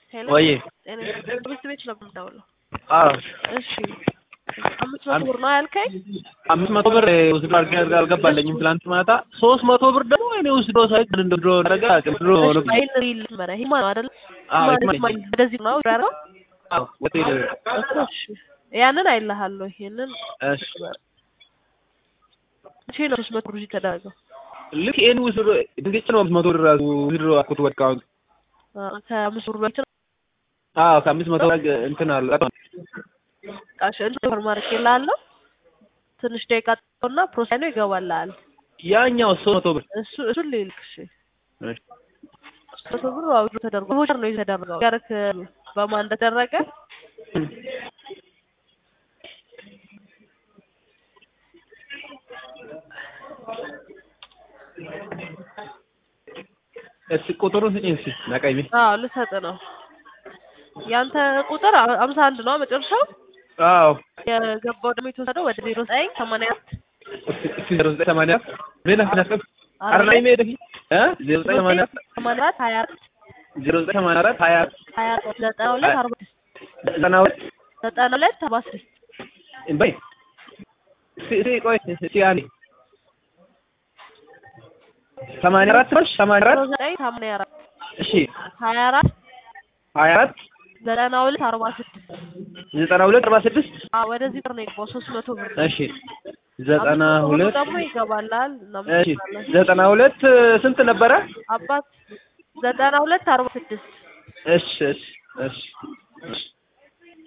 ሄሎ ወይ ጤና ትምህርት ቤት ነው የምደውለው። አዎ እሺ አምስት መቶ ብር ነው ያልከኝ? አምስት መቶ ብር ውስዶ አልገባለኝም ትላንት ማታ። ሶስት መቶ ብር ደግሞ እኔ ውስዶ ሳይቅ እንደ ድሮ ረጋ ድሮ እስማኤል ሪል መረ ሂማ ነው አይደል? አዎ ማለት ይስማኤል። እስማኤል ወደዚህ ነው ያለው። አዎ ሆቴል እኮ እሺ ያንን አይልሃለሁ። ይሄንን እሺ መቼ ነው ሶስት መቶ ብር የተደረገው? ልክ ይሄን ውስዶ ድንገት ነው አምስት መቶ ብር ራሱ ውስዶ አልኩት በቃ አሁን አ፣ ከአምስት ብር በፊት ነው አዎ ከአምስት መቶ ላይ እንትን አለ ቃሽ ሱፐር ማርኬት ላለው ትንሽ ደቂቃ ጠብቀውና ፕሮሰስ ነው ይገባልሃል። ያኛው ሶስት መቶ ብር እሱ እሱን ልልክ እሺ እሺ መቶ ብር አውጆ ተደርጎ ሆቸር ነው የተደረገው። ያረክ በማን እንደተደረገ እስኪ ቁጥሩን ስጪኝ እስኪ ናቀኝ አዎ ልሰጥ ነው። ያንተ ቁጥር አ- አምሳ አንድ ነው መጨረሻው። አዎ የገባው ደግሞ የተወሰደው ወደ ዜሮ ዘጠኝ ሰማንያ እስኪ ዜሮ ዘጠኝ ሰማንያ ሌላ ስናስብ አርላይ ሜድ እ ዜሮ ዘጠኝ ሰማንያ ሰማንያ አራት ሀያ አራት ዜሮ ዘጠኝ ሰማንያ አራት ሀያ ሀያ አራት ዘጠና ሁለት አርባ ስድስት ዘጠና ሁለት ዘጠና ሁለት አርባ ስድስት በይ እስኪ እስኪ ቆይ እስኪ አንዴ ሰማንያ አራት ነሽ ሰማንያ ዜሮ አራት ዘጠኝ ሰማንያ አራት እሺ ሀያ አራት ሀያ አራት ዘጠና ሁለት አርባ ስድስት ዘጠና ሁለት አርባ ስድስት አዎ ወደዚህ ብር ነው የገባው ሶስት መቶ ብር እሺ ዘጠና አምስት መቶ ብሩ ሁለት ደግሞ ይገባላል እሺ እናመሰግናለን ዘጠና ሁለት ስንት ነበረ? አባት ዘጠና ሁለት አርባ ስድስት እሺ እሺ እሺ እሺ